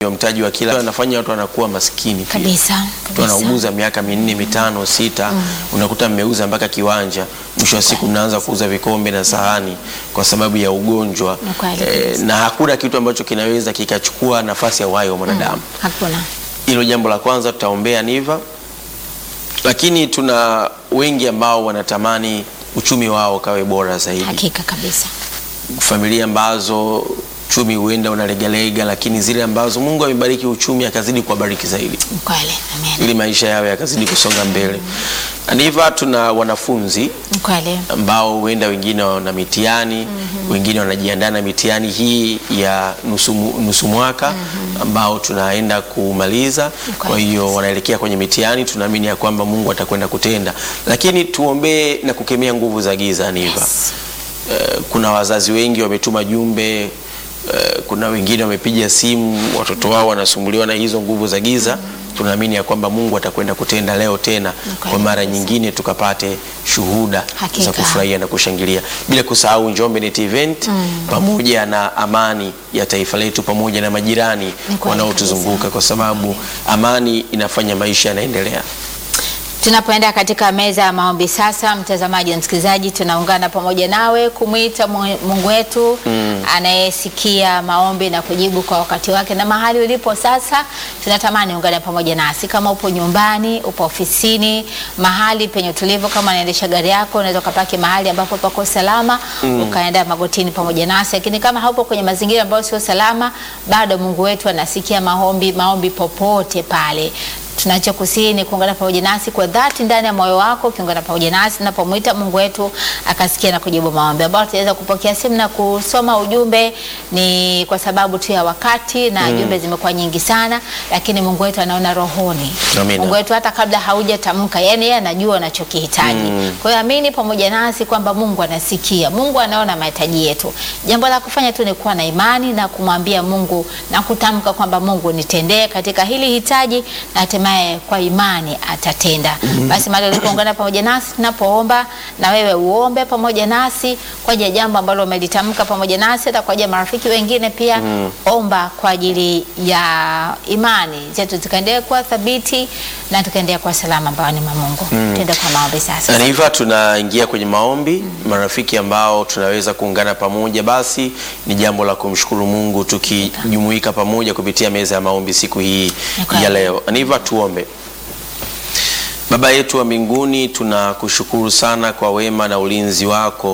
mtaji wa kila anafanya watu wanakuwa maskini pia. kabisa Mtu kabisa. anauguza miaka minne mitano sita, unakuta mmeuza mpaka kiwanja, mwisho wa siku mnaanza kuuza vikombe na sahani kwa sababu ya ugonjwa Ni kweli eh, kabisa. na hakuna kitu ambacho kinaweza kikachukua nafasi ya uhai wa mwanadamu. Hakuna. Hilo jambo la kwanza tutaombea Niva, lakini tuna wengi ambao wanatamani uchumi wao kawe bora zaidi Hakika kabisa. familia ambazo uchumi huenda unalegalega, lakini zile ambazo Mungu amebariki uchumi akazidi kuwabariki zaidi Ni kweli. Amen. ili maisha yao yakazidi kusonga mbele. Aniva, tuna wanafunzi Ni kweli. ambao huenda wengine wana mitihani wengine wanajiandaa na mitihani hii ya nusu, mu- nusu mwaka ambao tunaenda kumaliza. Kwa kweli hiyo wanaelekea kwenye mitihani, tunaamini ya kwamba Mungu atakwenda kutenda, lakini tuombee na kukemea nguvu za giza Aniva. Yes. Eh, kuna wazazi wengi wametuma jumbe eh, kuna wengine wamepiga simu, watoto wao wanasumbuliwa na hizo nguvu za giza. Tunaamini ya kwamba Mungu atakwenda kutenda leo tena kweli kwa mara kabisa. nyingine, tukapate shuhuda Hakika. za kufurahia na kushangilia, bila kusahau Njombe Net Event pamoja na amani ya taifa letu pamoja na majirani Ni kweli wanaotuzunguka, kabisa. kwa sababu amani inafanya maisha yanaendelea. Tunapoenda katika meza ya maombi sasa, mtazamaji na msikilizaji, tunaungana pamoja nawe kumwita Mu- Mungu wetu anayesikia maombi na kujibu kwa wakati wake. Na mahali ulipo sasa, tunatamani ungane pamoja nasi. Kama upo nyumbani, upo ofisini, mahali penye utulivu, kama unaendesha gari yako, unaweza ukapaki mahali ambapo pako salama, ukaenda magotini pamoja nasi. Lakini kama haupo kwenye mazingira ambayo sio salama, bado Mungu wetu anasikia maombi, maombi popote pale tunachokusihi ni kuungana pamoja nasi kwa dhati ndani ya moyo wako, ukiungana pamoja nasi tunapomwita Mungu wetu akasikia na kujibu maombi, ambao tutaweza kupokea simu na kusoma ujumbe. Ni kwa sababu tu ya wakati na jumbe zimekuwa nyingi sana, lakini Mungu wetu anaona rohoni. Amina. Mungu wetu hata kabla haujatamka, yani yeye anajua unachokihitaji. Kwa hiyo amini pamoja nasi kwamba Mungu anasikia, Mungu anaona mahitaji yetu. Jambo la kufanya tu ni kuwa na imani na kumwambia Mungu na kutamka kwamba Mungu nitendee katika hili hitaji na hatimaye kwa imani atatenda. Basi mahali ulipoungana pamoja nasi tunapoomba, na wewe uombe pamoja nasi kwa ajili ya jambo ambalo umelitamka pamoja nasi, hata kwa ajili ya marafiki wengine pia. Omba kwa ajili ya imani zetu zikaendelea kuwa thabiti na tukaendelea kuwa salama mbaoni mwa Mungu. Tuende kwa maombi sasa. Na hivyo tunaingia kwenye maombi. Marafiki ambao tunaweza kuungana pamoja, basi ni jambo la kumshukuru Mungu tukijumuika pamoja kupitia meza ya maombi siku hii Ni kweli. ya leo. Na hivyo tuombe. Baba yetu wa mbinguni, tunakushukuru sana kwa wema na ulinzi wako